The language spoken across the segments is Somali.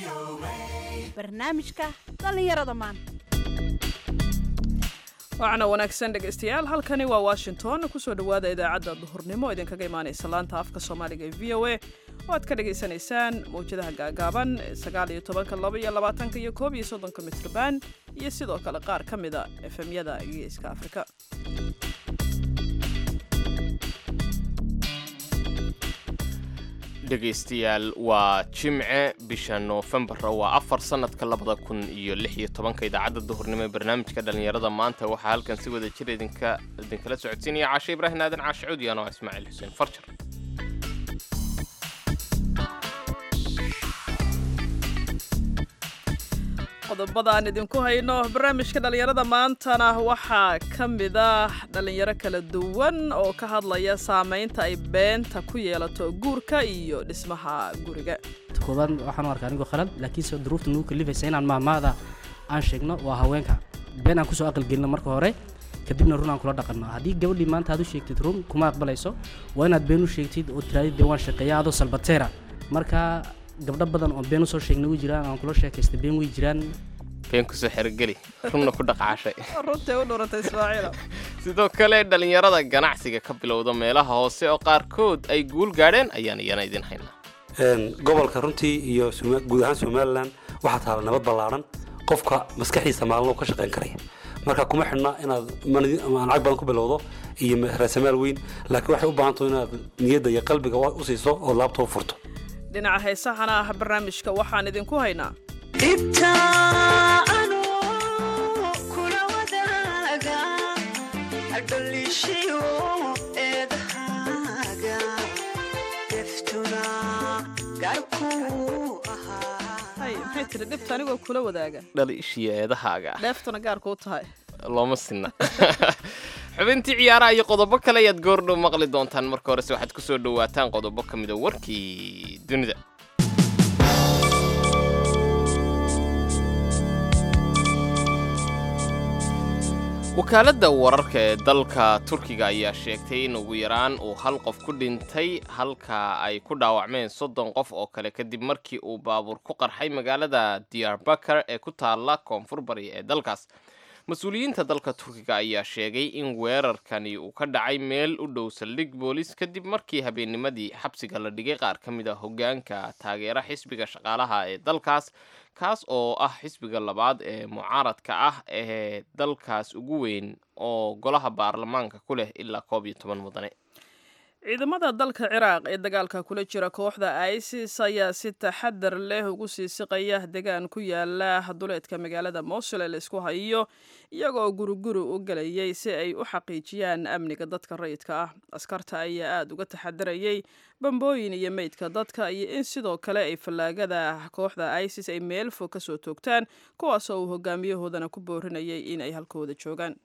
barnaamijka dhallinyarada maanta waacna wanaagsan dhegaystayaal halkani waa washington kusoo dhowaada idaacadda duhurnimo idinkaga imaanaysa laanta afka soomaaliga ee v o a oo aad ka dhagaysanaysaan mawjadaha gaagaaban sagaal iyo tobanka laba iyo labaatanka iyo koob iyo soddonka mitrban iyo sidoo kale qaar ka mida efemyada geeska afrika dhegaystayaal waa jimce bisha noofembara waa afar sannadka labada kun iyo lix iyo tobanka idaacadda duhurnimo ee barnaamijka dhallinyarada maanta waxaa halkan si wada jir idinka idinkala socodsiinaya caashe ibraahim aadan caashe cuudi anoo ismaaciil xuseen farjar qodobada aan idinku hayno barnaamijka dhallinyarada maantana waxaa ka mid ah dhallinyaro kala duwan oo ka hadlaya saamaynta ay beenta ku yeelato guurka iyo dhismaha guriga koobaad waxaan u arkaa anigoo khalad laakiinse duruufta nagu kalifaysa inaan maahmaada aan sheegno waa haweenka been aan kusoo aqalgelino marka hore kadibna run aan kula dhaqanno haddii gabadhii maanta aad u sheegtid run kuma aqbalayso waa inaad been u sheegtid oo tiraadid dee waan shaqeeya adoo salbateera marka gabdho badan oo been usoo sheegna way jiraan aan kula sheekaysta been way jiraan been kusoo xerogeli runna ku dhaqaashay runtay u dhurantay ismaaciilo sidoo kale dhallinyarada ganacsiga ka bilowda meelaha hoose oo qaarkood ay guul gaadheen ayaan iyana idin haynaa gobolka runtii iyo guud ahaan somalilan waxaa taala nabad ballaaran qofka maskaxdiisa maalin ka shaqayn karaya marka kuma xidhna inaad lacag badan ku bilowdo iyo raasamaal weyn laakiin waxay u baahantaho inaad niyadda iyo qalbiga u siiso oo laabta u furto dhinaca heesahana ah barnaamijka waxaan idinku haynaa maxay tiri dhibta anigoo kula wadaaga dhaliishiyo eedahaaga dheeftuna gaarku u tahay looma sinna xubintii ciyaaraha iyo qodobo kale ayaad goordhow maqli doontaan marka horese waxaad ku soo dhowaataan qodobo ka mida warkii dunida wakaaladda wararka ee dalka turkiga ayaa sheegtay in ugu yaraan uu hal qof ku dhintay halka ay ku dhaawacmeen soddon qof oo kale kadib markii uu baabuur ku qarxay magaalada diyarbakar ee ku taalla koonfur bari ee dalkaas mas-uuliyiinta dalka turkiga ayaa sheegay in weerarkani uu ka dhacay meel u dhow saldhig boolis kadib markii habeennimadii xabsiga la dhigay qaar ka mid a hoggaanka taageera xisbiga shaqaalaha ee dalkaas kaas oo ah xisbiga labaad ee mucaaradka ah ee dalkaas ugu weyn oo golaha baarlamaanka ku leh ilaa koob iyo toban mudane ciidamada dalka ciraaq ee dagaalka kula jira kooxda isis ayaa si taxadar leh ugu sii siqaya degaan ku yaala duleedka magaalada mosul ee laisku hayo iyagoo guriguri u gelayay si ay u xaqiijiyaan amniga dadka rayidka ah askarta ayaa aada uga taxadarayay bambooyin iyo meydka dadka iyo in sidoo kale ay fallaagada kooxda isis ay meel fog ka soo toogtaan kuwaasoo uu hogaamiyahoodana ku boorinayay in ay halkooda joogaan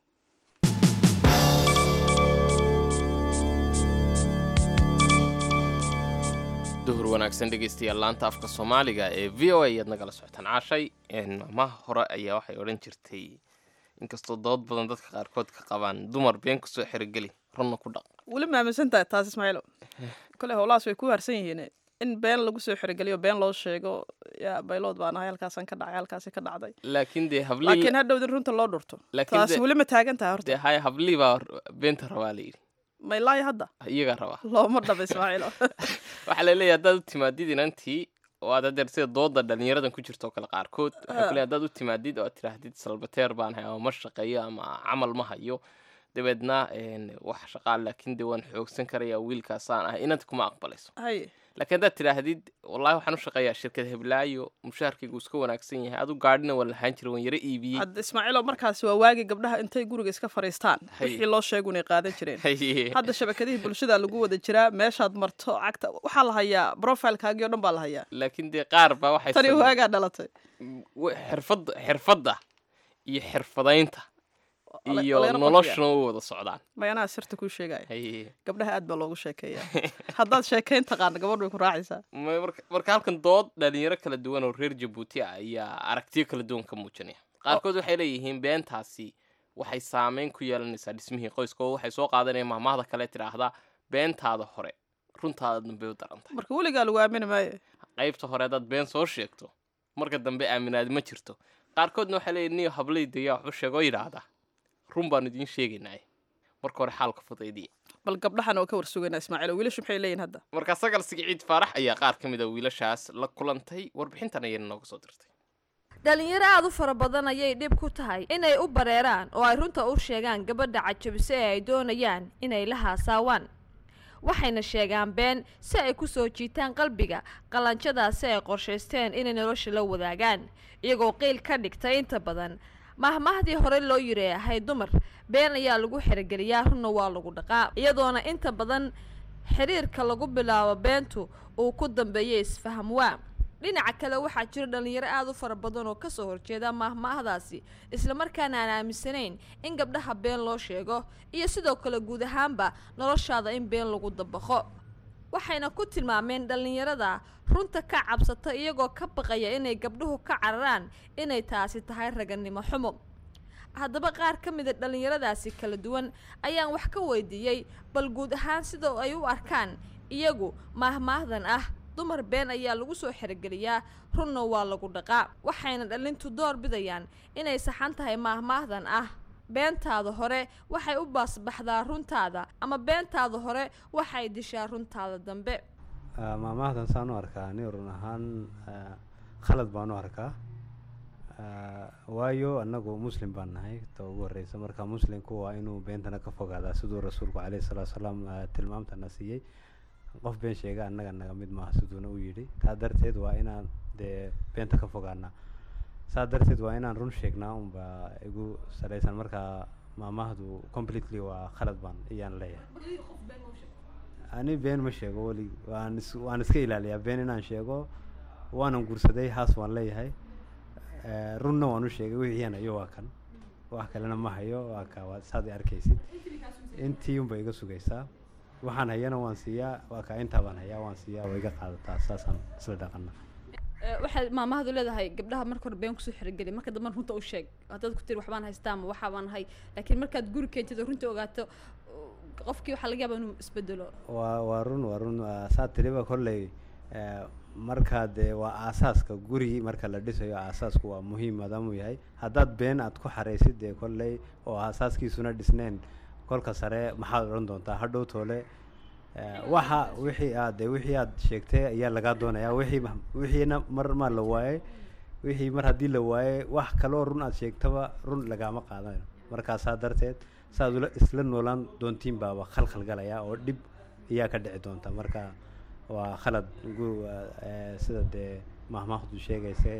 duhur wanaagsan dhegaystayaal laanta afka soomaaliga ee v o a ayaad nagala socotaan caashay maamaha hore ayaa waxay odhan jirtay inkastoo dood badan dadka qaarkood ka qabaan dumar been kusoo xerogeli runna ku dhaq weli maaminsan tahay taas ismaaciilo kole howlahaas way ku harsan yihiin in been lagu soo xerogeliyo been loo sheego yaa baylood baan ahay halkaasaan ka dhacay halkaasi ka dhacday laakiin dee hablii laakiin hadhowd in runta loo dhurto Laakiin taas de- weli ma taagan tahay dee horta haya hablii baa beenta rabaa la yidhi maylaayo hadda iyagaa rabaa looma dhaba ismaaciilo waxaa la leeyahay haddaad u timaadid inantii oo aad hadeer sida dooda dhalinyaradan ku jirto oo kale qaarkood waxay ku leeyahay haddaad u timaadid oo aad tidhaahdid salbateer baan hay ama ma shaqeeyo ama camal ma hayo dabeedna een, wax shaqaa laakiin dee waan xoogsan karayaa wiilkaasaan ah inanta kuma aqbalayso haye laakiin haddaad tidhaahdid wallahi waxaan u shaqeeyaa shirkad heblaayo mushaharkaygu iska wanaagsan yahay adu gaadhina waan lahaan jira waan yaro iibiyey hadda ismaaciilo markaasi waa waagi gabdhaha intay guriga iska fariistaan Haye. wixii loo sheegu inay qaadan jireen Haye. hadda shabakadihii bulshada lagu wada jiraa meeshaad marto cagta waxaa la hayaa profilekaagii oo dhan baa la hayaa laakiin dee qaar baa waxay tani samey- waagaa dhalatay w- xirfadda xirfadda iyo xirfadaynta Ole- iyo oleero noloshuna u wada socdaan mayanaa sirta kuu sheegaya Haye. gabdhaha aad baa loogu sheekeeyaa haddaad sheekayn taqaana gabadh way ku raacaysaa Ma- marka marka halkan dood dhalinyaro kala duwan oo reer jabuuti ah ayaa aragtiyo kala duwan ka muujinaya qaarkood waxay leeyihiin beentaasi waxay saameyn ku yeelanaysaa dhismihii qoyska oo waxay soo qaadanayaan mahmahda kale tidhaahdaa beentaada hore runtaada dambe u darantay marka weligaa lagu aamini maayo qaybta hore haddaad been soo sheegto marka dambe aaminaad ma jirto qaarkoodna waxay leeyihin niyo hablayda yaa waxu sheegoo yidhaahdaa run baanu idiin sheegaynaaye marka hore xaalka fudaydiya bal gabdhahan oo ka warsugaynaa ismaaciil wiilashu maxay leeyihin hadda marka sagal siciid faarax ayaa qaar ka mid a wiilashaas la kulantay warbixintan ayayna nooga soo dirtay dhalinyaro aada u fara badan ayay dhib ku tahay inay u bareeraan oo ay runta u sheegaan gabadha cajabise ee ay doonayaan inay la haasaawaan waxayna sheegaan been si ay ku soo jiitaan qalbiga qalanjadaasi ay qorshaysteen inay nolosha la wadaagaan iyagoo qiil ka dhigtay inta badan mahmahdii hore loo yiri ahay dumar been ayaa lagu xerogeliyaa runna waa lagu dhaqaa iyadoona inta badan xiriirka lagu bilaabo beentu uu ku dambeeyay isfaham waa dhinaca kale waxaa jira dhalinyaro aada u fara badan oo kasoo horjeeda maahmaahdaasi islamarkaana aan aaminsanayn in gabdhaha been loo sheego iyo sidoo kale guud ahaanba noloshaada in been lagu dabaqo waxayna ku tilmaameen dhallinyarada runta ka cabsata iyagoo ka baqaya inay gabdhuhu ka cararaan inay taasi tahay raganimo xumo haddaba qaar ka mida dhallinyaradaasi kala duwan ayaan wax ka weydiiyey bal guud ahaan sida ay u arkaan iyagu maahmaahdan ah dumar been ayaa lagu soo xerogeliyaa runna waa lagu dhaqaa waxayna dhalintu door bidayaan inay saxan tahay maahmaahdan ah beentaada hore waxay u baasbaxdaa runtaada ama beentaada hore waxay dishaa runtaada dambe maamahdan saan u arkaa ani run ahaan khalad baan u arkaa waayo annagu muslim baan nahay ta ugu horeysa marka muslimku waa inuu beentana ka fogaadaa siduu rasuulku caleyhi salaatu salaam tilmaamtana siiyey qof been sheega annaga naga mid maaha siduuna u yidhi taa darteed waa inaan dee beenta ka fogaanaa saa darteed waa inaan run sheegnaa unba igu salaysan markaa maamahdu completely waa khalad baan iyaan leeyahay ani been ma sheego weli waan is waan iska ilaaliyaa been inaan sheego waanan guursaday haas waan leeyahay runna waan u sheegay wixiian hayo waa kan wax kalena ma hayo waa ka waa saad i arkaysid intii unba iga sugaysaa waxaan hayana waan siiyaa waa kaa intaa baan hayaa waan siiyaa waa iga qaadataa saasaan isla dhaqana waxay maamahadu leedahay gabdhaha marka hore been kusoo xerogeli marka dambe runta u sheeg haddaad ku tiri waxbaan haystaa ama waxaa baan hay laakiin markaad guri keentid oo runta ogaato qofkii waxaa laga yaabaa inuu isbedelo waa waa run waa run saa tiriba kolley markaa dee waa aasaaska guri marka la dhisayo aasaasku waa muhiim maadaamuu yahay haddaad been aad ku xaraysid dee kolley oo aasaaskiisuna dhisneen kolka sare maxaad odhan doontaa hadhow toole waxa wixii aad dee wixii aad sheegtay ayaa lagaa doonayaa wixii wixiina mar maa la waayey wixii mar haddii la waayey wax kaloo run aad sheegtaba run lagaama qaadanayo markaasaa darteed saaad ula isla noolaan doontiin baaba khalkhal galaya oo dhib ayaa ka dhici doonta marka waa khalad gu sida dee mahmaahdu sheegaysa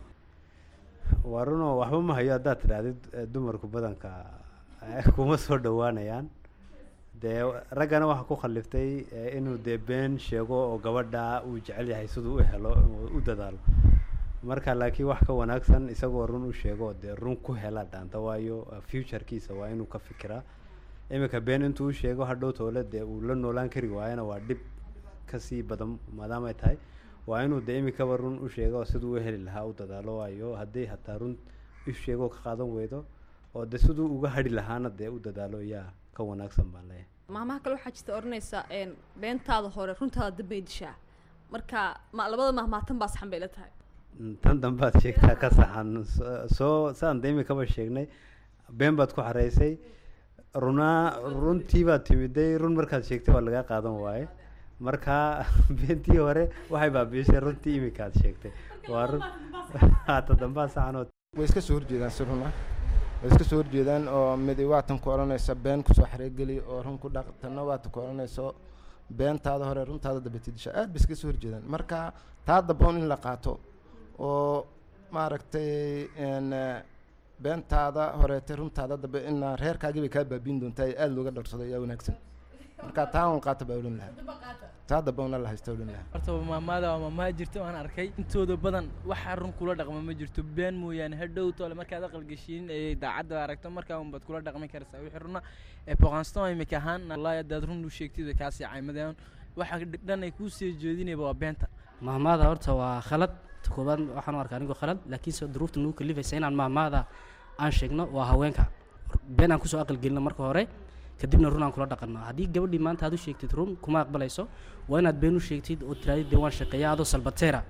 waa runoo waxba ma hayo haddaad tidhaahdid dumarku badanka kuma soo dhawaanayaan dee raggana waxaa ku khaliftay inuu dee been sheego oo gabadha uu jecel yahay siduu u helo u dadaalo marka laakiin wax ka wanaagsan isagoo run u sheego dee run ku hela dhaanta waayo futurekiisa waa inuu ka fikiraa iminka been intuu u sheego hadhow toole dee uu la noolaan kari waayana waa dhib kasii badan maadaamay tahay waa inuu dee iminkaba run u sheego siduu u heli lahaa u dadaalo waayo hadday hataa run u sheego ka qaadan weydo oo de siduu uga hadhi lahaana dee u dadaalo yaa ka wanaagsan baan leeyahay maamaha kale waxaa jirta odhanaysa beentaada hore runtaada dambay dishaa marka ma labada mahmaatan baa saxan bay la tahay tan dambaad sheegtaa ka saxan soo saan de imikaba sheegnay been baad ku xaraysay runaa runtii baad timiday run markaad sheegtay waa lagaa qaadan waaye marka beentii hore waxay baabiishay runtii iminkaad sheegtay waa run ta dambaa saxanood way iska soo horjeedaan si run ah way iska soo horjeedaan oo midi waatan ku odhanaysa been kusoo xareegeli oo run ku dhaq tanna waatan ku odhanayso beentaada hore runtaada dabatidisha aad bay iska soo horjeedaan marka taa daboon in la qaato oo maaragtay beentaada horeetay runtaada dambe inaa reerkaagii bay kaa baabiin doontaa ee aada looga dharsado ayaa wanaagsan marka taa un qaata baa odhan lahaa taa damba una la haysta odhan lahaa horta maamaada waa maamaha jirta waan arkay intooda badan waxa run kula dhaqma ma jirto been mooyaane hadhow toole markaad aqalgeshiin ee daacadda aragto markaa unbaad kula dhaqmi karaysaa wixii runa ee boqanston imika ahaan wallahi haddaad run u sheegtid way kaasii caymadeen waxa dhan ay kuu sii jeedinayba waa beenta mahmaada horta waa khalad ta koobaad waxaan u arkaa anigoo khalad laakiinse duruufta nagu kalifaysa inaan mahmaada aan sheegno waa haweenka been aan kusoo aqalgelino marka hore kadibna run aan kula dhaqanno haddii gabadhii maanta aad u sheegtid run kuma aqbalayso waa inaad been u sheegtid oo tiraadid dee waan shaqeeya adoo salbateera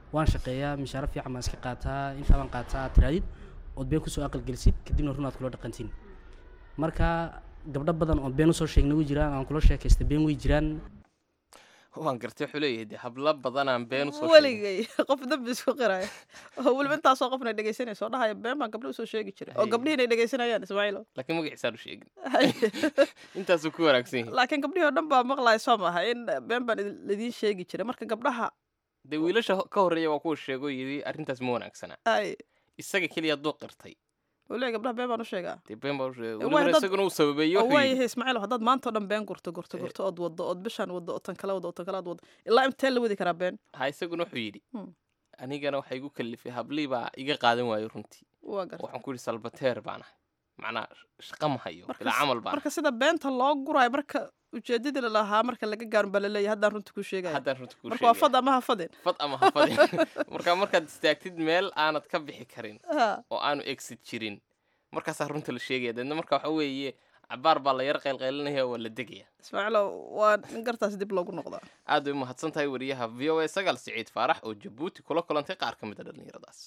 waan shaqeeyaa mishaaro fiican baan iska qaataa intaa baan qaataa aad tiraadid ood been kusoo aqalgelisid kadibna run aad kula dhaqantiin marka gabdho badan oo been usoo sheegnay way jiraan aan kula sheekaysta been way jiraan waan gartay wuxuu leeyahay dee hablo badanaan been usoo sheegay. weligay qof dambi isku qiraya oo weliba intaasoo qofna dhegaysanaysa oo dhahaya been baan gabdho usoo sheegi jiray oo Hay. gabdhihiin ay dhegaysanayaan ismaaciilo laakiin magaciisaan u sheegin intaasuu ku wanaagsan yahay laakiin gabdhihii oo dhan baa maqlaya soo maaha in been baan idin- idiin sheegi jiray marka gabdhaha dee wiilasha ho- ka horreeya waa kuwa sheego yidhi arrintaas ma wanaagsana ay isaga keliya hadduu qirtay uu leeyahay gabdhaha been baan u sheegaa dee been baa u sheegay Waa welibana dad- isaguna uu sababeeyo oo wuxuu yidhi waayahay ismaaciil haddaad maanta oo dhan been gurto gurto gurto ood waddo ood bishaan waddo oo tan kale waddo oo tan kale aad waddo ilaa intee la wadi karaa been ha isaguna wuxuu yidhi Hmm. anigana waxaa igu kalifay hablii baa iga qaadan waayo runtii waa garta waxaan ku yidhi salbateer baan ahay macnaa shaqa ma hayo Marka bilaa s- camal baan marka sida beenta loo gurayo marka ujeedadii la lahaa marka laga gaarin baa laleeyahay haddaan runta kuu ahay. sheegaya haddaan runta kuu marka waa sheegaya fad ama ha fadin fad ama ha fadin marka markaad istaagtid meel aanad ka bixi karin Ha. oo aanu exit jirin markaasaa runta la sheegaya deedna marka waxa weeye cabaar baa la yar qaylqaylinaya waa la degaya ismaaciilo waa in gartaas dib loogu noqdaa aad bay umahadsan tahay wariyaha v o a sagaal siciid faarax oo jabuuti kula kulantay qaar ka mid a dhallinyaradaas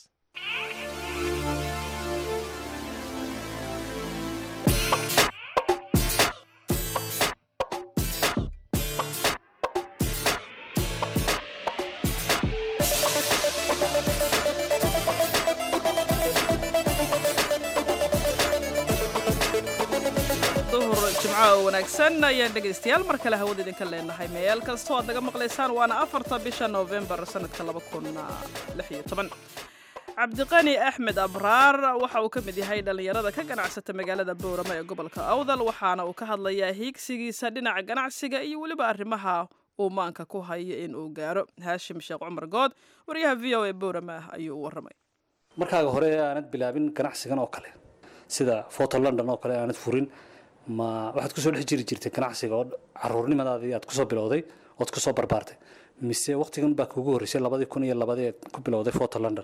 duhur jimco oo wanaagsan ayaan dhegaystayaal mar kale hawada idinka leenahay meel kastoo aad naga maqlaysaan waana afarta bisha noofembar sanadka laba kun lix iyo toban cabdiqani axmed abraar waxa uu ka mid yahay dhallinyarada ka ganacsata magaalada boorama ee gobolka awdal waxaana uu ka hadlayaa hiigsigiisa dhinaca ganacsiga iyo weliba arrimaha uu maanka ku hayo in uu gaaro haashim sheekh cumar good wariyaha v o a boorama ayuu u warramay markaaga hore aanad bilaabin ganacsigan oo kale sida photo london oo kale aanad furin ma waxaad kusoo dhex jiri jirtay ganacsiga oo caruurnimadaadii aad kusoo bilowday ood kusoo barbaartay mise waqtigan baa kugu horreysay labadii kun iyo labadii aad ku bilowday photo london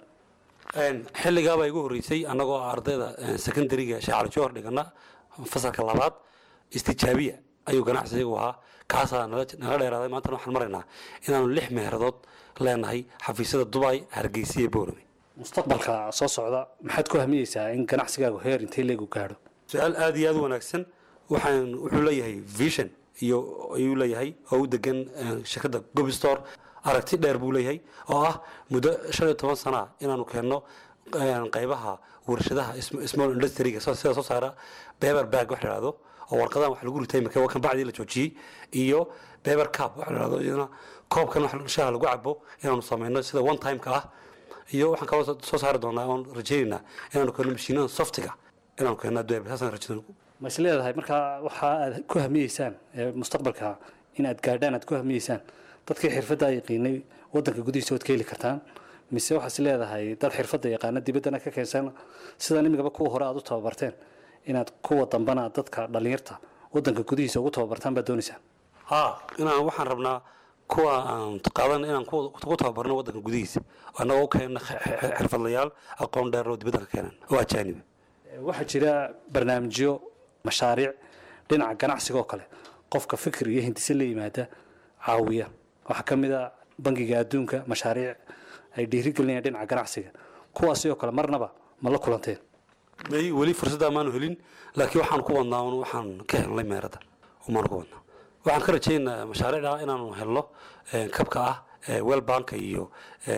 xilligaabaa igu horreysay annagoo ardayda secondariga shaacali joor dhigana fasalka labaad istijaabiya ayuu ganacsigu ahaa kaasaa nala nala dheeraaday maantana waxaan maraynaa inaanu lix meeradood leenahay xafiisyada dubai hargeysa iyo boorame mustaqbalka soo socda maxaad ku hamiyeysaa in ganacsigaagu heer intee leegu gaadho su-aal aada iyo aada u wanaagsan waxaan wuxuu leeyahay vision iyo ayuu leeyahay oo u degan eh, shirkadda gobistore aragti dheer buu leeyahay oo ah muddo shan iyo toban sana inaanu keenno eh, qaybaha warshadaha sm- small industryga soo- sida soo saara beber bag wax la ihahdo oo warqadahan wax lagu ritay marka kan bacdii la joojiyey iyo beber cup wax la ihahdo iyadana koobkan wax shaha lagu cabo inaanu samayno sida one time-ka ah iyo waxaan kaloo soo- soo saari doonaa oon rajaynaynaa inaanu keenno mashiinada softiga inaanu keenno adduunya saasaan rajada ma is leedahay markaa waxa aad ku hamiyeysaan ee mustaqbalka inaad gaadhaan aad ku hamiyeysaan dadkii xirfadda yaqiinay wadanka gudihiisa waad ka heli kartaan mise waxaad is leedahay dad xirfadda yaqaana dibaddana ka keensan sidan imigaba kuwa hore aad u tababarteen inaad kuwa dambana dadka dhallinyarta wadanka gudihiisa ugu tababartaan baad doonaysaan haa inaan waxaan rabnaa kuwa aan qaadan inaan kuwa ku tababarno wadanka gudihiisa annagoo u keenna xirfadlayaal aqoon dheer oo dibadda ka keenan oo ajaaniba waxaa jira barnaamijyo mashaariic dhinaca ganacsiga oo kale qofka fikir iyo hindise la yimaada caawiya waxaa ka mid a bangiga adduunka mashaariic ay dhiirigelinayaan dhinaca ganacsiga kuwaasi oo kale marnaba ma la kulanteen may weli fursadda maanu helin laakiin waxaan ku wadnaa un waxaan ka helnay meerada umaanu ku wadnaa waxaan ka rajaynaa mashaariicda inaanu helno eh, kabka ah eh, well banka iyo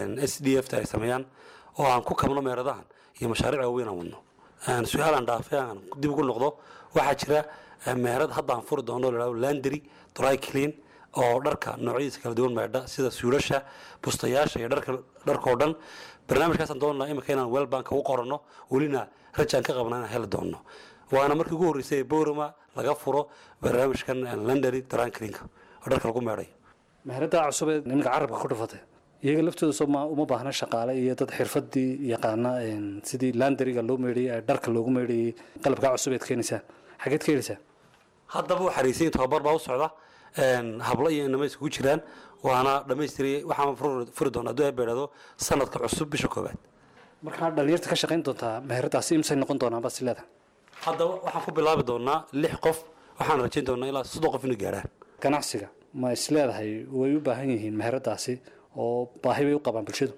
s d f ta ay sameeyaan oo aan ku kabno meeradahan iyo mashaariic waaweyn aan wadno Aan su-aalaan dhaafay aan dib ugu noqdo waxaa jira eh, meerad hadda aan furi doono la landry dry clean oo dharka noocyadiisa kala duwan meedha sida suulasha bustayaasha iyo dharka dharkoo dhan barnaamijkaasaan doonaa imika inaan well banka u qoranno welina rajaan ka qabnaa inaan heli doonno waana markii ugu horreysay ee borama laga furo barnaamijkan landry dry cleanka oo dharka lagu meedhayo meherada cusub ee nimanka carabka ku dhufatay iyaga laftooda soo ma uma baahna shaqaale iyo dad xirfadii yaqaana een, sidii landariga loo meedhayey ee dharka loogu meedhayey qalabkaa cusub eed keenaysaan xageed ka helaysaan haddaba u xariisayin tababar baa u socda een, hablo iyo inama isugu jiraan waana dhammaystiray waxaan furi- furi doonaa hadduu eebba idhahdo sanadka cusub bisha koowaad markaa dhalinyarta ka shaqayn doontaa meheradaasi imsay noqon doonaan baad is leedahay haddaba waxaan ku bilaabi doonaa lix qof waxaan rajayn doonaa ilaa soddon qof inay gaarhaan ganacsiga ma is leedahay way u baahan yihiin meheradaasi oo baahi bay u qabaan bulshadu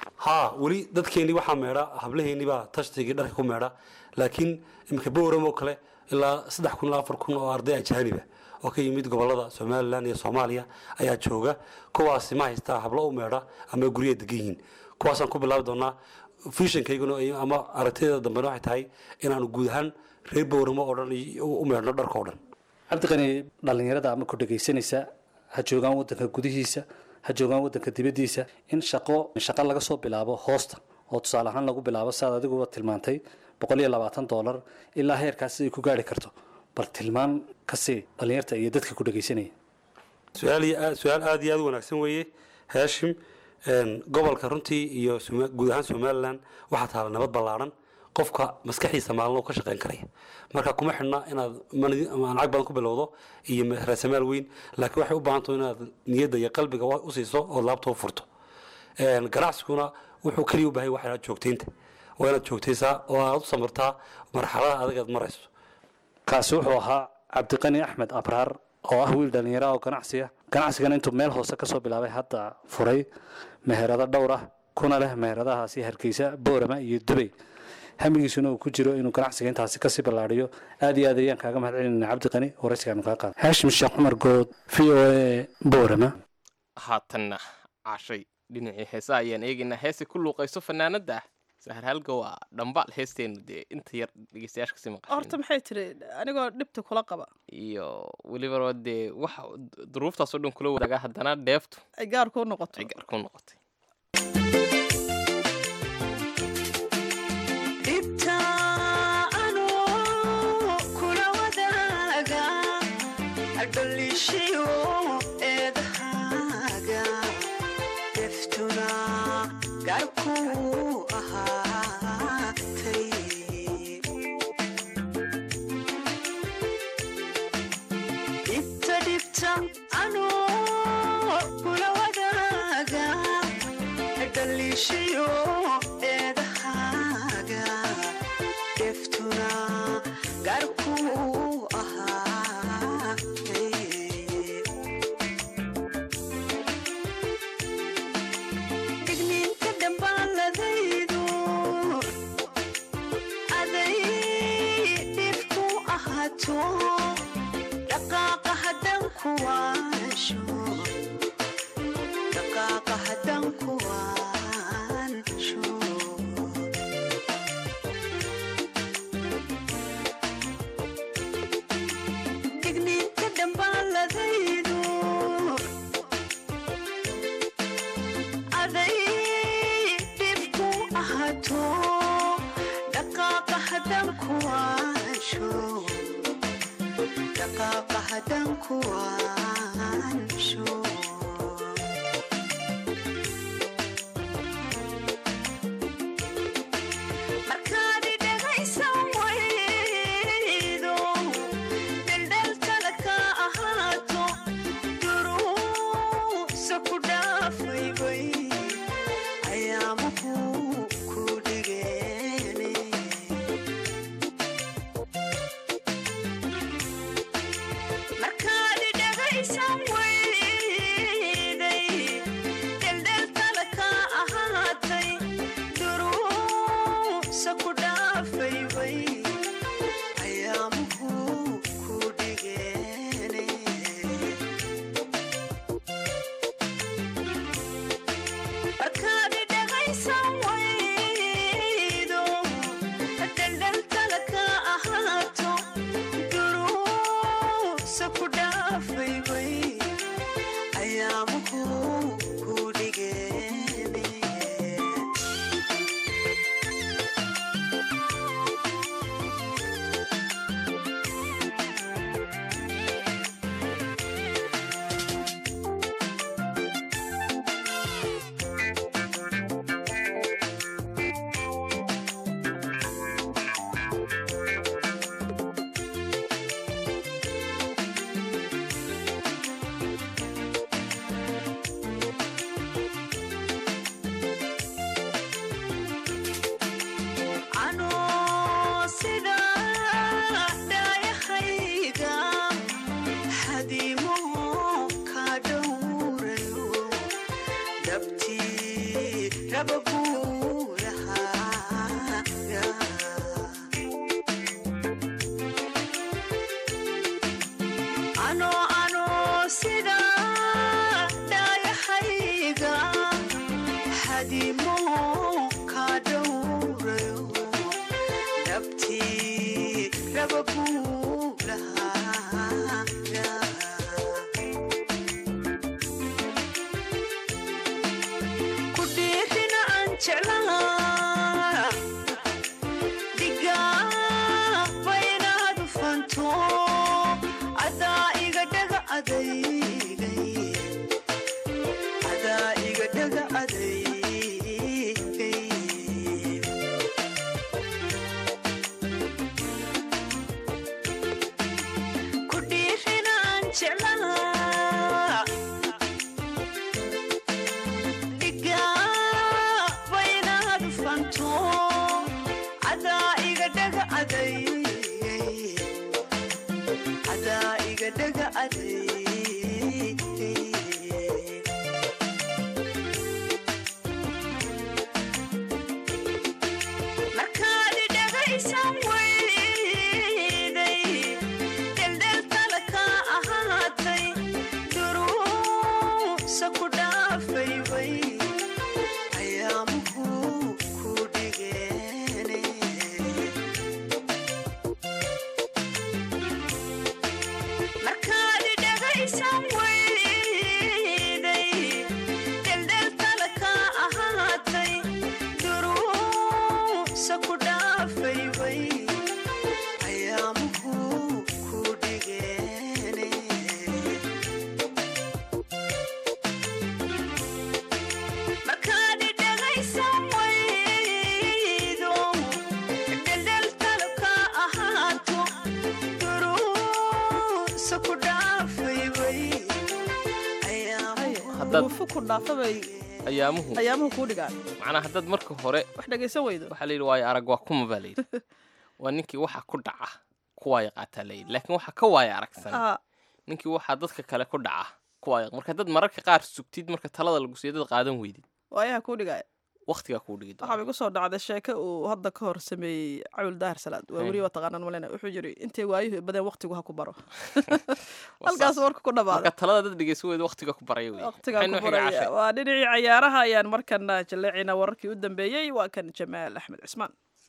haa weli dadkeennii waxaa meedha hablaheennii baa tashtigii dharka ku meedha laakiin iminka bowram oo kale ilaa saddex kun ilaa afar kun oo arday ajaaniba oo ka yimid gobolada somalilan iyo soomaaliya ayaa jooga kuwaasi ma haystaa hablo u meedha ama guryaha degan yihiin kuwaasaan ku bilaabi doonaa fishankayguna ama aragtideeda dambena waxay tahay inaanu guud ahaan reer bowramo oo dhan u meedhno dharka oo dhan cabdiqani dhallinyarada ama ku dhegaysanaysa ha joogaan waddanka gudihiisa ha joogaan waddanka dibaddiisa in shaqo shaqo laga soo bilaabo hoosta oo tusaale ahaan lagu bilaabo siaad adiguba tilmaantay boqol iyo labaatan dollar ilaa heerkaas ay ku gaari karto bal tilmaan ka sii dhallinyarta iyo dadka ku dhegaysanaya su-aal iyo- su-aal aada iyo aada u wanaagsan weeye haashim een, gobolka runtii iyo Soma- guud ahaan somalilan waxaa taala nabad ballaaran qofka maskaxiisa maalin uu ka shaqayn karaya marka kuma xidhna inaad mani- ama lacag badan ku bilowdo iyo ma- raasamaal weyn laakiin waxay u baahan tahay inaad niyadda iyo qalbiga wa- u siiso oo laabta u furto Een, ganacsiguna wuxuu keliya u baahay waxa la joogtaynta waa inaad joogtaysaa oo aad u samirtaa marxaladaha adag aad marayso kaasi wuxuu ahaa cabdiqani axmed abraar oo ah wiil dhallinyaro ah oo ganacsiya ganacsigana intuu meel hoose kasoo bilaabay hadda furay meherado dhowr ah kuna leh meheradahaasi hargeysa boorama iyo dubay hamigiisuna uu ku jiro inuu ganacsiga intaasi kasii ballaadhiyo aad iyo aad ayaan kaaga mahad celinayna cabdiqani waraysigaanu kaa qaada haashim sheekh cumar good v o a boorama haatanna cashay dhinacii heesaha ayaan eegaynaa heesay ku luuqayso fanaanada sahar halga waa dhambaal heesteenu dee inta yar dhegeystayaasha kasii horta maqashin maxay tiri anigoo dhibta kula qaba iyo weliba dee waxa duruuftaasoo dhan kula wadaagaa haddana dheeftu ay gaar kuu noqoto ay gaar ku noqotay Never duufo ku dhaafabay ayaamuhu ayaamuhu kuu dhigaan macnaa haddaad marka hore wax dhegaysan weydo waxaa layidhi waayo arag waa kuma baa layidhi waa ninkii waxa ku dhaca kuwaaya qaataa layidhi laakiin waxa ka waaya aragsan Aa, ninkii waxaa dadka kale ku dhaca kuwaaya marka dad mararka qaar sugtid marka talada lagu siiyo dad qaadan weydid waayaha kuu dhigaaya waqtigaa kuu dhigi waxaa igu soo dhacday sheeko uu hadda ka hor sameeyey cawil daahir salaad waa Hey. weli waa taqaanaan malena wuxuu yidhi intay waayuhu badeen waqtigu ha ku baro halkaas warka ku marka dhamaaday talada dad dhegeysan weyda waqtiga ku baraya wey waqtigaa ku baraya waa dhinacii cayaaraha ayaan markana jaleecina wararkii u dambeeyey waa kan jamaal axmed cismaan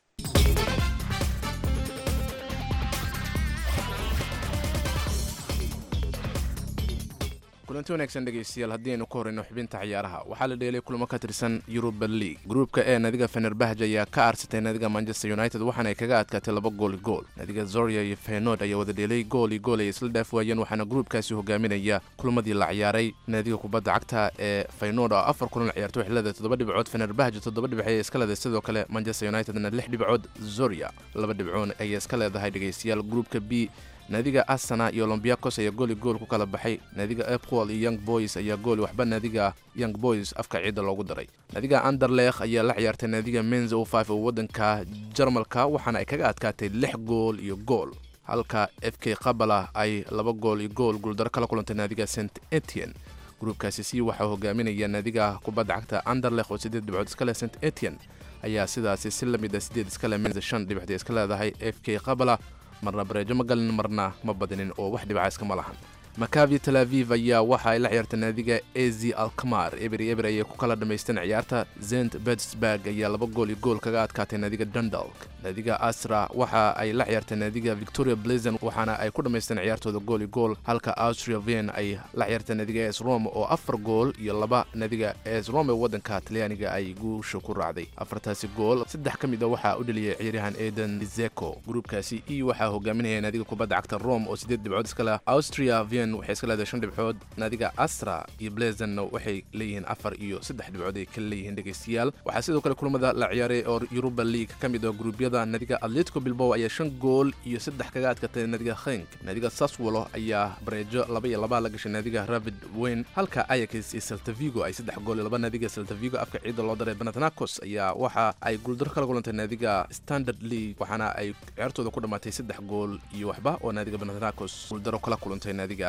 kulanti wanaagsan dhegaystayaal haddii aynu ku horeyno xubinta ciyaaraha waxaa la dheelay kulamo ka tirsan yuruba league gruupka ee nadiga fenerbahj ayaa ka aarsatay nadiga manchester united waxaana ay kaga adkaatay laba gooli gool nadiga zoria iyo feynoord ayaa wada dheelay gool iyo gool ay isla dhaaf waayeen waxaana gruupkaasi hogaaminaya kulamadii la ciyaaray nadiga kubadda cagta ee feynoord oo afar kulan ciyaartay waxay leedahay toddoba dhibcood fenerbahj toddoba dhibc ayay iska leedahay sidoo kale manchester unitedna lix dhibcood zoria laba dhibcoon ayay iska leedahay dhegaystayaal gruupka b naadiga asana iyo olombiakos ayaa gooli gool ku kala baxay naadiga epqol iyo young boys ayaa gooli waxba naadiga young boys afka ciidda loogu daray naadiga anderlekh ayaa la ciyaartay naadiga menz o five oo waddanka jarmalka waxaana ay kaga adkaatay lix gool iyo gool halka f k qabala ay laba gool iyo gool guuldaro kala kulantay naadiga st etienne gruubkaasi si waxaa hogaaminaya naadiga kubadda cagta anderlekh oo siddeed dhibcood iska leh st etienne ayaa sidaasi si la mid a siddeed iska leh menz shan dhibcood iska leedahay f k qabala marna bareejo ma galin marna ma badinin oo wax dhibca iskama lahan makavi tel aviv ayaa waxa ay la ciyaartay naadiga ezi alkamar eberi eber ayay ku kala dhammaysteen ciyaarta zent bedsburg ayaa laba gool iyo gool kaga adkaatay naadiga dundalk naadiga asra waxa ay la ciyaartay naadiga victoria blazen waxaana ay ku dhammaysteen ciyaartooda gool iyo gool halka austria vien ay la ciyaartay naadiga es rome oo afar gool iyo laba naadiga es rome ee waddanka talyaaniga ay guusha ku raacday afartaasi gool saddex ka mid a waxaa u dheliyay ciyaaryahan eden zeko gruubkaasi e waxaa hogaaminaya naadiga kubadda cagta rome oo siddeed dhibcood iska leh austria vien waxay iska leedahay shan dhibcood naadiga astra iyo blazenna waxay leeyihiin afar iyo saddex dhibcood ay kala leeyihiin dhegaystayaal waxaa sidoo kale kulamada la ciyaaray oo yuruba league ka mid ah gruubyada naadiga atletico bilbao ayaa shan gool iyo saddex kaga adkatay naadiga khenk naadiga saswolo ayaa bareejo laba iyo laba la gashay naadiga ravid weyn halka ayax iyo saltavigo ay saddex gool iyo laba naadiga saltavigo afka ciidda loo daray banatnakos ayaa waxa ay guuldaro kala kulantay naadiga standard league waxaana ay ciyaartooda ku dhammaatay saddex gool iyo waxba oo naadiga banatnakos guuldaro kala kulantay naadiga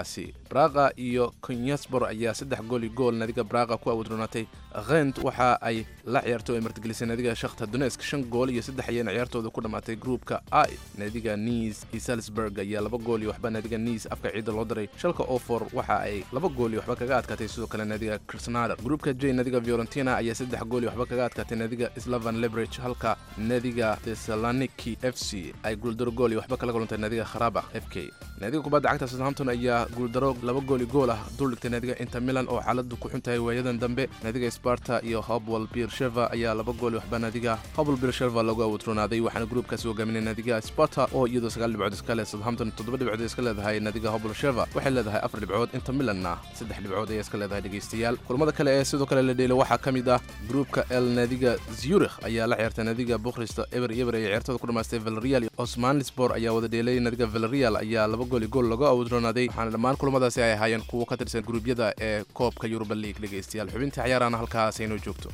gruubkaasi braqa iyo konyaspor ayaa saddex gool iyo gool naadiga braqa ku awdroonatay khent waxa ay la ciyaarto ay martigelisay naadiga shakhta donesk shan gool iyo saddex ayayna ciyaartooda ku dhammaatay gruubka i naadiga niis iyo salzburg ayaa laba gool iyo waxba naadiga niis afka ciidda loo diray shalka ofor waxa ay laba gool iyo waxba kaga adkaatay sidoo kale naadiga krasnader gruubka j naadiga fiorentina ayaa saddex gool iyo waxba kaga adkaatay naadiga slavan lebrage halka naadiga thessaloniki f c ay guuldaro gool iyo waxba kala kulantay naadiga kharabakh f k naadiga kubadda cagta southampton ayaa guuldaro laba gool iyo gool ah duldhigtay naadiga inter milan oo xaaladu ku xun tahay waayadan dambe naadiga sparta iyo hobwell beersheva ayaa laba gool iyo waxba naadiga hobwell beersheva lagu awdroonaaday waxaana gruubkaasi hogaaminay naadiga sparta oo iyadoo sagaal dhibcood iska leh southampton toddoba dhibcood iska leedahay naadiga hobwell sheva waxay leedahay afar dhibcood inter milanna saddex dhibcood ayay iska leedahay dhegaystayaal kulamada kale ee sidoo kale la dheelay waxaa ka mid ah gruubka el naadiga zurich ayaa la ciyaartay naadiga bukrista eber eber ee ciyaartooda ku dhamaystay valerial iyo osmanlisbor ayaa wada dheelay naadiga valerial ayaa laba gool iyo gool lagu awdroonaaday waxaana dhammaan kulamadaasi ay ahaayeen kuwo ka tirsan gruubyada ee koobka yuruba league dhegaystayaal xubintii ciyaarana halkaas aynoo joogto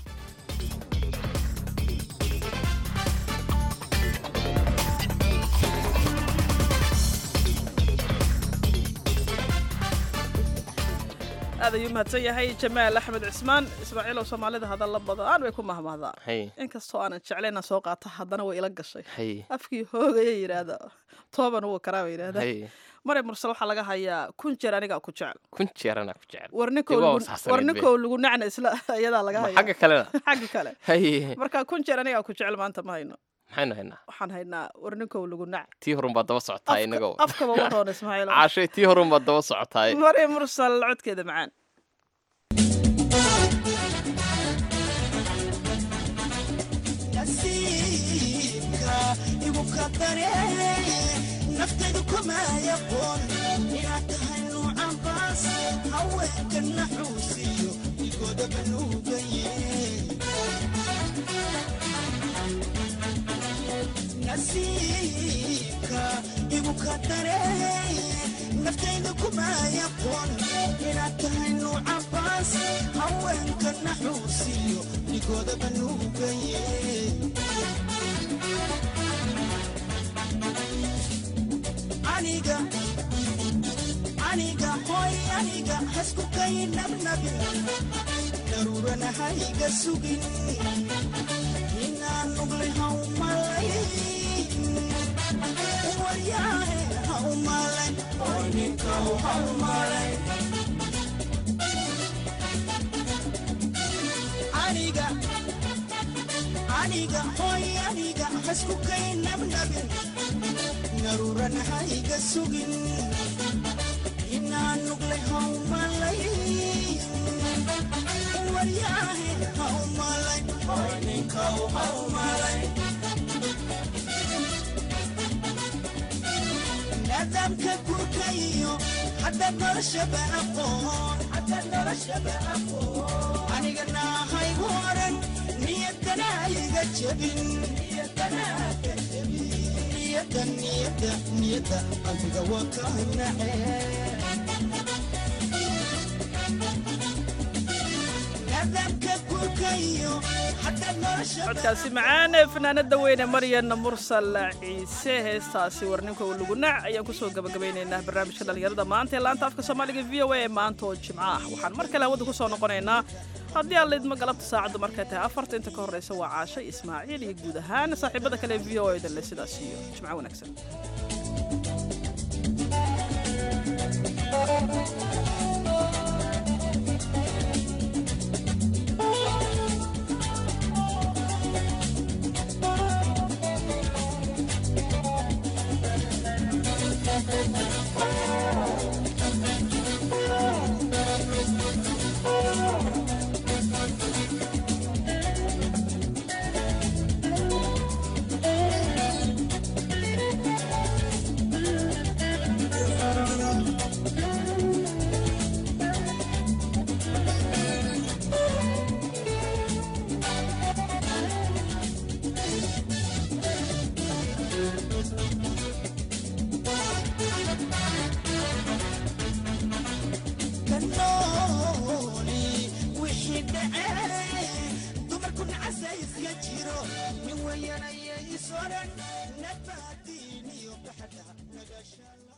aad ayuu mahadsan yahay jamaal axmed cismaan ismaaciilow soomaalida hadalla badan way ku mahmahdaa hay inkastoo aanan jeclayna soo qaata haddana way ila gashay hay afkii hoogaya yidhaahda tooban wuu karaa bay yidhaahda hay mare mursal waxaa laga hayaa kun jeer anigaa ku jecel kun jeer anaa ku jecel war ninkow Dib waa lagu- wasaxsaneyd war be. ninkow lagu nacna isla iyadaa laga Ma hayaa xagga kalena xagga kale hay marka kun jeer anigaa ku jecel maanta ma hayno maxaynu haynaa waxaan haynaa war ninkow lagu nac tii horun baad daba socotaa inagoo afkaba ma roon ismaaciil caashay tii horun baad daba socotaa mare mursal codkeeda macaan nasiibka igu qadare naftaydu kuma yaqoon inaad tahay nuucan baas haweenka naxuusiyo igooda banuugaye nasiibka igu qadare naftaydu kuma yaqoon inaad tahay nuucan baas haweenka naxuusiyo igooda banuugaye aniga aniga hoy aniga hasku kay nabnabin daruurana hayga sugin inaan nugle haumalay waryaahe haumalay hoy ninkaw haumalay aniga aniga hoy aniga hasku kay nabnabin naruuran hayga sugin inaan nugle haumalay waryaahe haumalay hoy ninkaw haumalay nidaamka gurka iyo hadda noloshaba aqoon hadda noloshaba aqoon aniga naahaygu oran niyadana iga jebin niyadana ka jebin niyada niyada niyada qalbiga waa ka nace nidaamka gurka iyo hadda noloshaba codkaasi macaan ee fanaanada weyne maryan mursal ciise heestaasi warninka uu lagu nac ayaan kusoo gabagabaynaynaa barnaamijka dhallinyarada maanta ee laanta afka soomaaliga v o a ee maanta oo jimco ah waxaan mar kale hawada kusoo noqonaynaa haddii aan laydma galabta saacaddu markay tahay afarta inta ka horreysa waa caasha ismaaciil iyo guud ahaan saaxiibada kale ee v o a danle sidaas iyo jimco wanaagsan kanooli wixii dhacee dumarku nacasa iska jiro nin weyanaya isoran nabaadiin iyo baxda nagashala